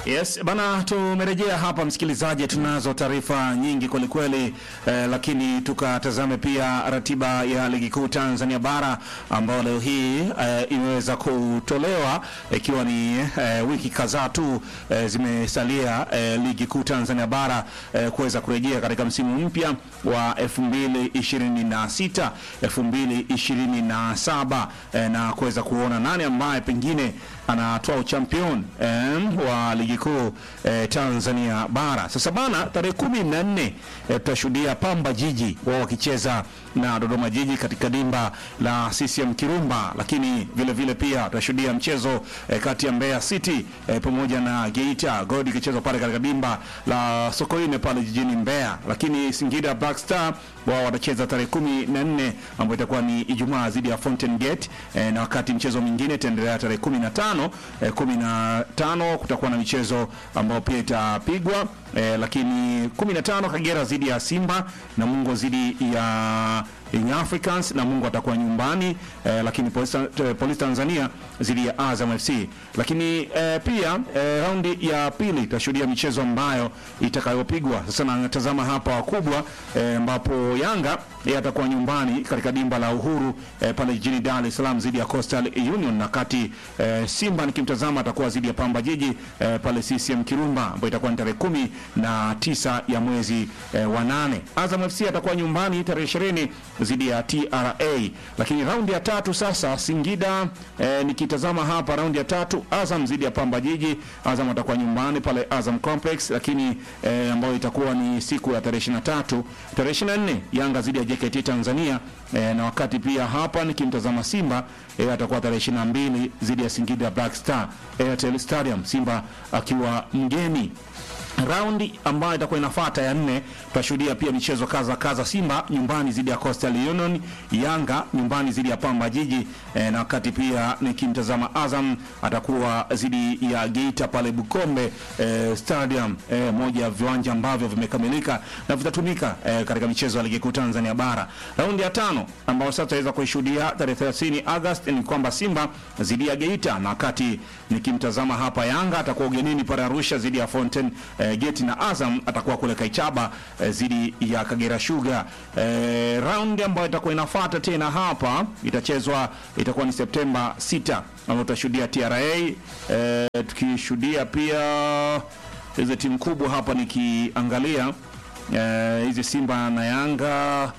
Yes, bana tumerejea hapa msikilizaji, tunazo taarifa nyingi kwelikweli eh, lakini tukatazame pia ratiba ya ligi kuu Tanzania bara ambayo leo hii eh, imeweza kutolewa ikiwa ni eh, wiki kadhaa tu eh, zimesalia eh, ligi kuu Tanzania bara eh, kuweza kurejea katika msimu mpya wa 2026 2027 eh, na kuweza kuona nani ambaye pengine anatoa uchampion eh, wa ligi kuu eh, Tanzania bara. Sasa bana, tarehe kumi na nne eh, tutashuhudia Pamba Jiji wao wakicheza na Dodoma Jiji katika dimba la CCM Kirumba, lakini vile vile pia tutashuhudia mchezo eh, kati ya Mbeya City eh, pamoja na Geita Gold ikichezwa pale katika dimba la Sokoine pale jijini Mbeya, lakini Singida Black Star wao watacheza tarehe kumi na nne ambayo itakuwa ni Ijumaa dhidi ya Fountain Gate eh, na wakati mchezo mwingine itaendelea tarehe kumi na tano eh, kumi na tano kutakuwa na michezo ambayo pia itapigwa eh, lakini kumi na tano Kagera dhidi ya Simba na Mungo dhidi ya Young Africans na Mungu atakuwa nyumbani eh, lakini Polisi eh, Polisi Tanzania dhidi ya Azam FC. Lakini eh, pia eh, raundi ya pili itashuhudia michezo ambayo itakayopigwa. Sasa natazama hapa wakubwa eh, ambapo Yanga yeye atakuwa nyumbani katika dimba la Uhuru eh, pale jijini Dar es Salaam dhidi ya Coastal Union, na kati eh, Simba nikimtazama atakuwa dhidi ya Pamba Jiji eh, pale CCM Kirumba ambayo itakuwa ni tarehe kumi na tisa ya mwezi eh, wa nane. Azam FC atakuwa nyumbani tarehe ishirini dhidi ya TRA. Lakini raundi ya tatu sasa Singida eh, nikitazama hapa raundi ya tatu Azam dhidi ya Pamba Jiji. Azam atakuwa nyumbani pale Azam Complex, lakini eh, ambayo itakuwa ni siku ya tarehe 23. Tarehe 24 Yanga dhidi ya JKT Tanzania eh, na wakati pia hapa nikimtazama Simba eh, atakuwa tarehe 22 dhidi ya Singida Black Star Airtel Stadium, Simba akiwa mgeni raundi ambayo itakuwa inafuata ya nne, tutashuhudia pia michezo kaza kaza. Simba nyumbani dhidi ya Coastal Union, Yanga nyumbani dhidi ya Pamba Jiji e, na wakati pia nikimtazama Azam atakuwa dhidi ya Geita pale Bukombe e, Stadium e, moja ya viwanja ambavyo vimekamilika na vitatumika e, katika michezo ya ligi kuu Tanzania bara. Raundi ya tano ambayo sasa tutaweza kuishuhudia tarehe 30 Agosti ni kwamba Simba dhidi ya Geita, na wakati nikimtazama hapa Yanga atakuwa ugenini pale Arusha dhidi ya Fountain e, Geti na Azam atakuwa kule Kaichaba dhidi e, ya Kagera Sugar. E, raundi ambayo itakuwa inafuata tena hapa itachezwa itakuwa ni Septemba 6 ambapo tutashuhudia TRA e, tukishuhudia pia hizo timu kubwa hapa nikiangalia hizi e, Simba na Yanga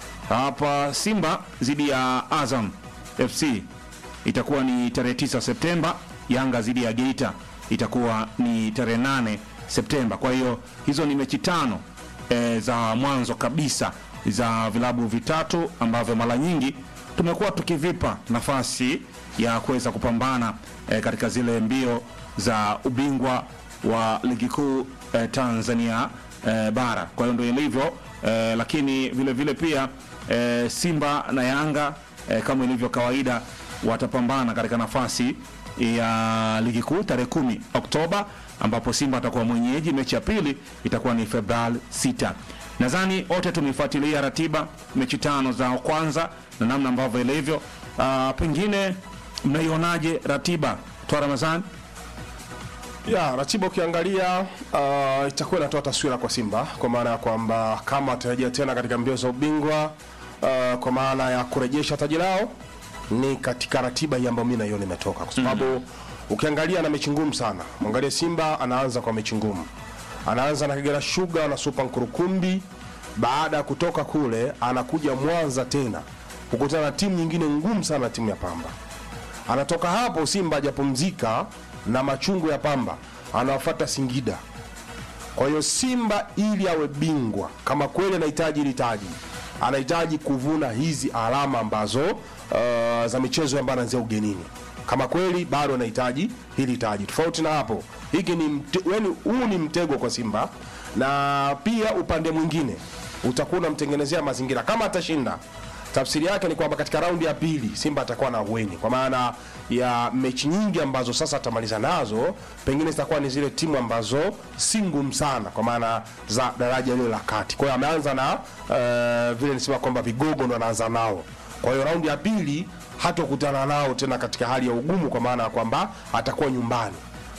hapa. Simba dhidi ya Azam FC itakuwa ni tarehe 9 Septemba. Yanga dhidi ya Geita itakuwa ni tarehe 8 Septemba. Kwa hiyo hizo ni mechi tano e, za mwanzo kabisa za vilabu vitatu ambavyo mara nyingi tumekuwa tukivipa nafasi ya kuweza kupambana e, katika zile mbio za ubingwa wa ligi kuu e, Tanzania e, bara. Kwa hiyo ndio ilivyo e, lakini vile vile pia e, Simba na Yanga e, kama ilivyo kawaida watapambana katika nafasi ya ligi kuu tarehe kumi Oktoba ambapo Simba atakuwa mwenyeji. Mechi ya pili itakuwa ni Februari 6. Nadhani wote tumefuatilia ratiba mechi tano za kwanza na namna ambavyo ilivyo. Uh, pengine mnaionaje ratiba toa Ramadhani? Ya, ratiba ukiangalia uh, itakuwa inatoa taswira kwa Simba kwa maana ya kwamba kama watarejea tena katika mbio za ubingwa uh, kwa maana ya kurejesha taji lao ni katika ratiba hii ambayo mimi naiona imetoka kwa sababu mm -hmm. ukiangalia na mechi ngumu sana. Mwangalie Simba anaanza kwa mechi ngumu, anaanza na Kagera Sugar na Super Nkurukumbi. Baada ya kutoka kule, anakuja Mwanza tena kukutana na timu nyingine ngumu sana, timu ya Pamba. Anatoka hapo Simba hajapumzika na machungu ya Pamba, anawafuata Singida. Kwa hiyo Simba ili awe bingwa, kama kweli anahitaji hili taji, anahitaji kuvuna hizi alama ambazo uh, za michezo ambayo anaanzia ugenini kama kweli bado anahitaji hili taji. Tofauti na hapo, hiki ni yani, huu ni mtego kwa Simba, na pia upande mwingine utakuwa unamtengenezea mazingira. Kama atashinda, tafsiri yake ni kwamba katika raundi ya pili Simba atakuwa na uweni, kwa maana ya mechi nyingi ambazo sasa atamaliza nazo, pengine zitakuwa ni zile timu ambazo si ngumu sana, kwa maana za daraja lile la kati. Kwa hiyo ameanza na uh, vile nisema kwamba vigogo ndo anaanza nao kwa hiyo raundi ya pili hatokutana nao tena katika hali ya ugumu, kwa maana ya kwamba atakuwa nyumbani.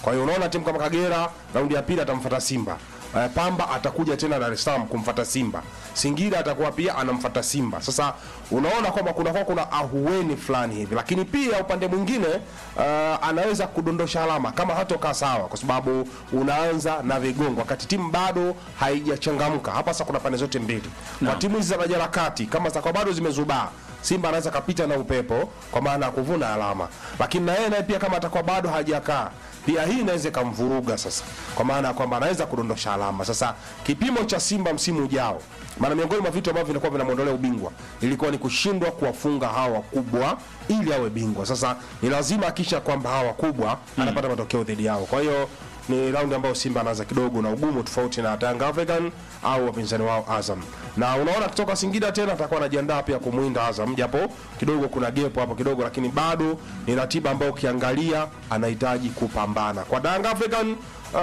Kwa hiyo unaona timu kama Kagera raundi ya pili atamfuata Simba. Uh, Pamba atakuja tena Dar es Salaam kumfuata Simba. Singida atakuwa pia anamfuata Simba. Sasa unaona kwamba kuna kwa kuna ahueni fulani hivi, lakini pia upande mwingine uh, anaweza kudondosha alama kama hatokaa sawa, kwa sababu unaanza na vigongo wakati timu bado haijachangamka. Hapa sasa kuna pande zote mbili kwa timu hizi za daraja la kati, kama zitakuwa bado zimezubaa Simba anaweza kapita na upepo kwa maana ya kuvuna alama, lakini na yeye naye pia kama atakuwa bado hajakaa pia hii inaweza ikamvuruga sasa, kwa maana ya kwamba anaweza kudondosha alama. Sasa kipimo cha Simba msimu ujao, maana miongoni mwa vitu ambavyo vilikuwa vinamwondolea ubingwa ilikuwa ni kushindwa kuwafunga hawa wakubwa ili awe bingwa. Sasa ni lazima akisha kwamba hawa wakubwa anapata matokeo dhidi yao, kwa hiyo ni raundi ambayo Simba anaanza kidogo na ugumu tofauti na Yanga African au wapinzani wao Azam. Na unaona kutoka Singida tena atakuwa anajiandaa pia kumwinda Azam, japo kidogo kuna gepo hapo kidogo, lakini bado ni ratiba ambayo ukiangalia anahitaji kupambana. Kwa Yanga African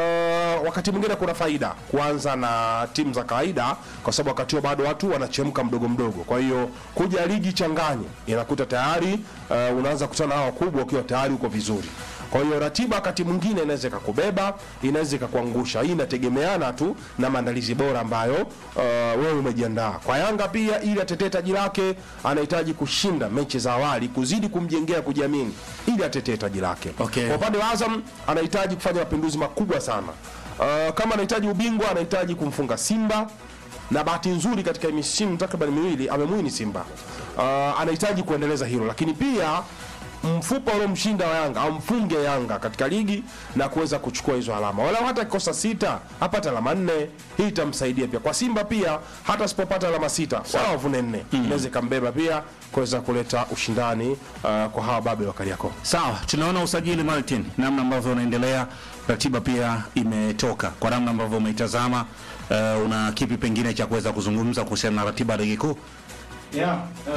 Uh, wakati mwingine kuna faida kuanza na timu za kawaida kwa sababu wakati huo bado watu wanachemka mdogo mdogo. Kwa hiyo kuja ligi changanye inakuta tayari uh, unaanza kukutana na hao wakubwa ukiwa tayari uko vizuri. Kwa hiyo ratiba wakati mwingine inaweza ikakubeba, inaweza ikakuangusha. Hii inategemeana tu na maandalizi bora ambayo uh, wewe umejiandaa. Kwa Yanga pia, ili atetee taji lake, anahitaji kushinda mechi za awali, kuzidi kumjengea kujiamini, ili atetee taji lake. Okay. Kwa upande wa Azam anahitaji kufanya mapinduzi makubwa sana. Uh, kama anahitaji ubingwa, anahitaji kumfunga Simba na bahati nzuri katika misimu takriban miwili amemwini Simba. Uh, anahitaji kuendeleza hilo, lakini pia mfupa uliomshinda wa Yanga au mfunge Yanga katika ligi na kuweza kuchukua hizo alama, wala hata kikosa sita apate alama nne, hii itamsaidia pia. Kwa Simba pia hata asipopata alama sita wala wavune nne, inaweza ikambeba pia kuweza kuleta ushindani uh, kwa hawa babe wa Kariakoo. Sawa, tunaona usajili Martin, namna ambavyo unaendelea, ratiba pia imetoka. Kwa namna ambavyo umeitazama, uh, una kipi pengine cha kuweza kuzungumza kuhusiana na ratiba ya ligi kuu? Yeah,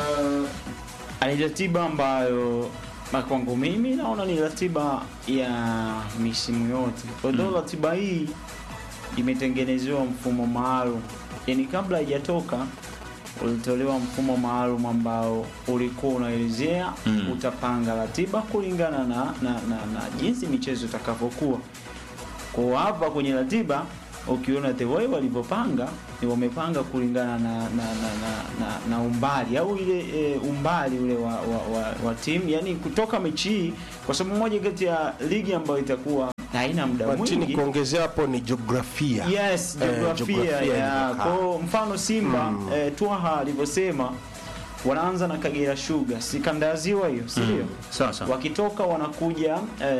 uh, ni ratiba ambayo na kwangu mimi naona ni ratiba ya misimu yote. Although ratiba hii imetengenezewa mfumo maalum, yaani kabla haijatoka ulitolewa mfumo maalum ambao ulikuwa unaelezea Mm. utapanga ratiba kulingana na, na, na, na jinsi michezo itakavyokuwa. Kwa hapa kwenye ratiba ukiona the way walivyopanga ni wamepanga kulingana na na, na, na, na, na umbali au ile e, umbali ule wa, wa, wa, wa timu yani kutoka mechi hii, kwa sababu moja kati ya ligi ambayo itakuwa haina muda Martini, mwingi kuongezea hapo ni jiografia. Yes, Eh, jiografia jiografia ya ilivyokaa. kwa mfano Simba eh, Twaha alivyosema wanaanza na Kagera Sugar, si kanda ya ziwa hiyo, si ndio? Sawa sawa. Wakitoka wanakuja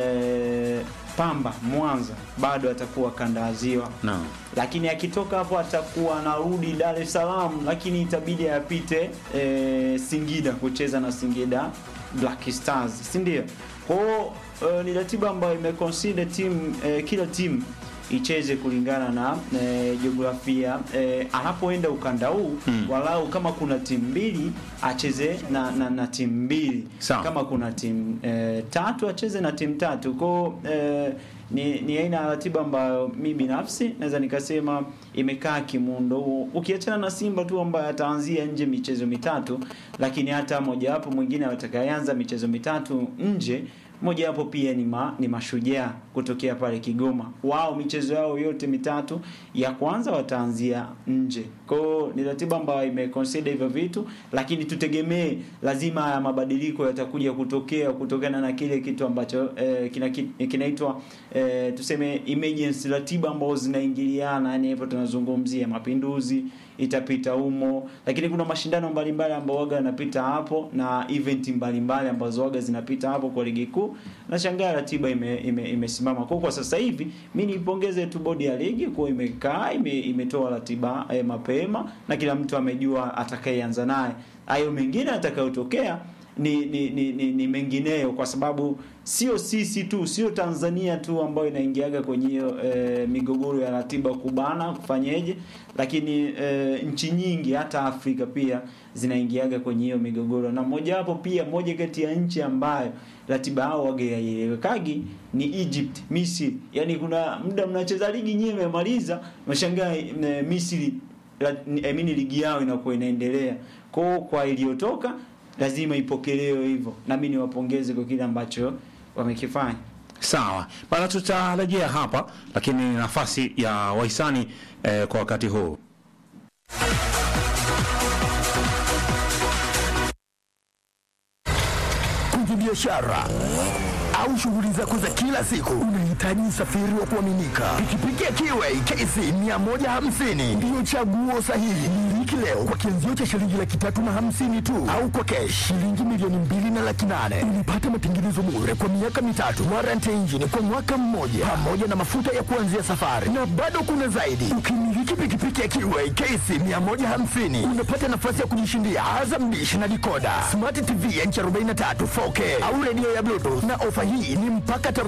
eh, Pamba Mwanza, bado atakuwa kanda ya ziwa Naam. lakini akitoka hapo atakuwa anarudi Dar es Salaam, lakini itabidi apite e, Singida kucheza na Singida Black Stars, si ndio? Kwa hiyo e, ni ratiba ambayo imeconsider timu e, kila timu icheze kulingana na e, jiografia e, anapoenda ukanda huu Hmm. walau kama kuna timu mbili acheze na, na, na timu mbili Sawa. kama kuna timu e, tatu acheze na timu tatu kwao e, ni, ni aina ya ratiba ambayo mi binafsi naweza nikasema imekaa kimuundo huo, ukiachana na Simba tu ambaye ataanzia nje michezo mitatu, lakini hata mojawapo mwingine atakayeanza michezo mitatu nje mojawapo pia ni, ma, ni mashujaa kutokea pale Kigoma. Wao michezo yao yote mitatu ya kwanza wataanzia nje. Kwa hiyo ni ratiba ambayo imeconsider hivyo vitu, lakini tutegemee lazima haya mabadiliko yatakuja kutokea kutokana na kile kitu ambacho eh, kina, kinaitwa eh, tuseme emergency, ratiba ambazo zinaingiliana, yani hivyo tunazungumzia mapinduzi itapita humo, lakini kuna mashindano mbalimbali ambayo waga yanapita hapo na event mbalimbali ambazo waga zinapita hapo kwa ligi kuu. Nashangaa ratiba ime, ime, imesimama kwa kwa sasa hivi. Mimi nipongeze tu bodi ya ligi kwa imekaa ime, imetoa ratiba eh, mapema na kila mtu amejua atakayeanza naye. Hayo mengine atakayotokea ni, ni, ni, ni, ni mengineyo kwa sababu sio sisi tu sio Tanzania tu ambayo inaingiaga kwenye hiyo e, migogoro ya ratiba kubana kufanyeje, lakini e, nchi nyingi hata Afrika pia zinaingiaga kwenye hiyo migogoro, na mojawapo pia moja kati ya nchi ambayo ratiba yao wage haielewekagi ni Egypt, Misri. Yani kuna muda mnacheza ligi nyinyi mmemaliza, mshangaa e, Misri la, I mean, ligi yao inakuwa inaendelea kwa kwa iliyotoka lazima ipokelewe hivyo, na mimi niwapongeze kwa kile ambacho wamekifanya. Sawa bana, tutarejea hapa, lakini nafasi ya wahisani eh, kwa wakati huu kwenye biashara au shughuli zako za kila siku, unahitaji usafiri wa kuaminika. Pikipiki ya Kiway KC 150 ndiyo chaguo sahihi. Miliki leo kwa kianzio cha shilingi laki tatu na hamsini tu, au kwa kesh shilingi milioni mbili na laki nane. Unapata matengenezo bure kwa miaka mitatu, warranty engine kwa mwaka mmoja, pamoja na mafuta ya kuanzia safari, na bado kuna zaidi. Ukimiliki pikipiki ya Kiway KC 150 unapata nafasi ya kujishindia Azam Dish na dikoda, smart TV ya inchi 43 4K au redio ya Bluetooth, na ofa hii ni mpaka tarehe